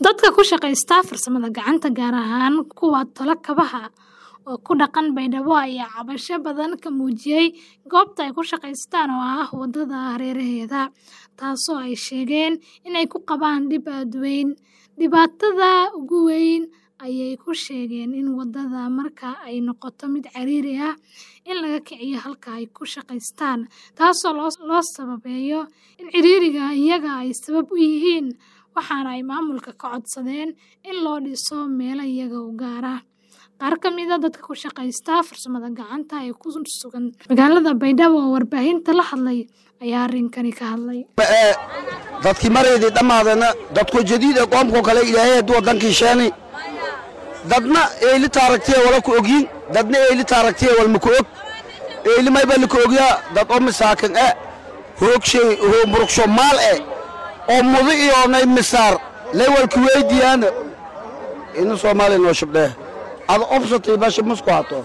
Dadka ku shaqeysta farsamada gacanta, gaar ahaan kuwa tola kabaha oo ku dhaqan Baydhabo, ayaa cabasho badan ka muujiyay goobta ay ku shaqeystaan oo ah wadada hareeraheeda, taasoo ay sheegeen in ay ku qabaan dhib aad u weyn. Dhibaatada ugu weyn ayay ku sheegeen in wadada marka ay noqoto mid ciriiri ah in laga kiciyo halka ay ku shaqeystaan, taasoo loo sababeeyo in ciriiriga iyaga ay sabab u yihiin, waxaana ay maamulka ka codsadeen in loo dhiso meelo iyaga u gaar ah. Qaar ka mid ah dadka ku shaqeysta farsamada gacanta ee ku sugan magaalada Baydhabo oo warbaahinta la hadlay ayaa arrinkani ka hadlay. dadkii maraydii dhammaadana dadku jadiid ee qoomkoo kale ilaahay hadduu waddankii sheeni dadna eyli taaragtiye wala ku ogyin dadna eyli taaragtiye walma ku og eyli mayba lika ogyaa dad oo misaakin e hoogshay hoomburugsho maal e oo mudu iyoonay misaar lay walku weydiyaana ina soomaaliya noo shabdhee ada obsatay basha musku hato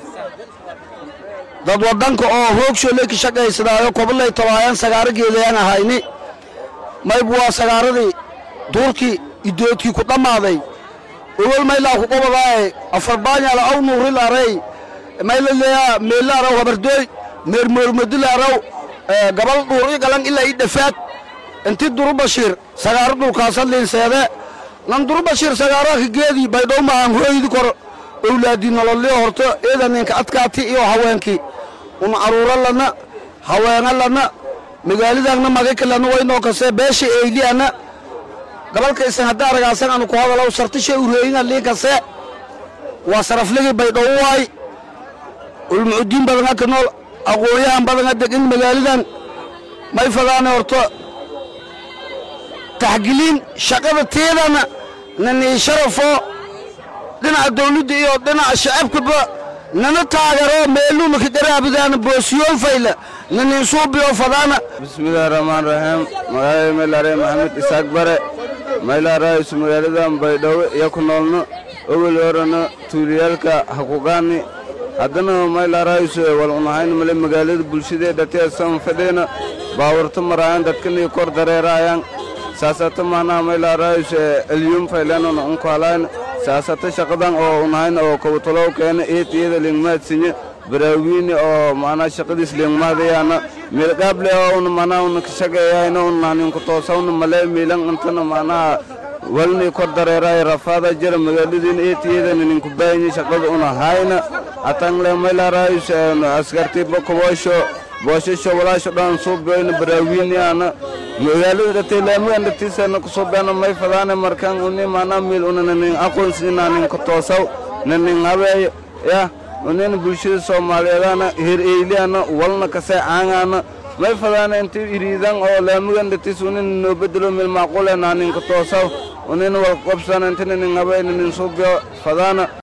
dad waddanka oo hoogsho leyka shaqaysadaayo kobalay tabaayaan sagaaro geedayaan ahayni maybu waa sagaaradii duurkii idoodkii ku dhammaaday owel maylaa ku qobadaaye afarbaanyala aw nuurilaarey maylaleeyaa meelaaraw habardooy meermoormodilaaraw gabal dhuur i galan ilaa i dhafaad inti duru bashiir sagaaro dhulkaasad liinseede nan duru bashiir sagaaraha ka geedii baydhow maahan hooydi kor owlaadii nololii horto eeda ninka adkaati iyo haweenkii un caruuro lana haweena lana magaalidaanna magaka lana waynoo kasee beesha eyliana gabalkaysan hadda aragaasan anu ku hadalaw sartisha ureeyinga liinkase waa sarafligii baydhow waay ulmucudiin badanga ka nool aqoonyahan badanga degin magaalidan may fadaane horto taxgiliin shaqada teedana nanii sharafo dhinaca dawladda iyo dhinaca shacabkaba nana taagaro meelumaka garaabidaana boosiyool fayla nanin suubiyo fadaana bismillahi raxmaan raxiim magaalada meylare maxamed isaaq bare maylaaraayisu magaaladan baydhabo iyo ku noolno owel horena tuuliyaalka hakugaani haddana maylaaraayisu wal unahayn male magaalada bulshadee dhateesan fadheena baawarto maraayan dadkanii kor dareeraayaan saasata maanaha maylaaraayisu elyum faylenona unkaalayn saasata shaqadan oo unahayn oo kawatolow keena eetiyada lingmaadsinye baraawiini oo maanaa shaqadiis lingmaadayaana meelqaable oo una maanaa una kashaqeeyayna una ninku toosawna male miilan intana maanaha walni kor dareeraay rafaada jira magaaladiina eetiyadana ninku baahanye shaqada una hayna atangle maylaaraayus askarti bokoboosho boosasho walaasho dhan suubeeyna baraawiiniyaana magaalada dhatay laamagan dhatiisana kusuubeena may fadaane markan uni maanaa miil una nanin aqoonsina ninka toosaw nanin habeeyo yah unina bulshada soomaaliyeedana heer eyliyana walna kasee caangaana may fadaana inti iriidan oo laamagan dhatiis unina noo bedelo mil macquule naa ninka toosaw unina wal qobsana intina nin habeey nanin suubiyo fadaana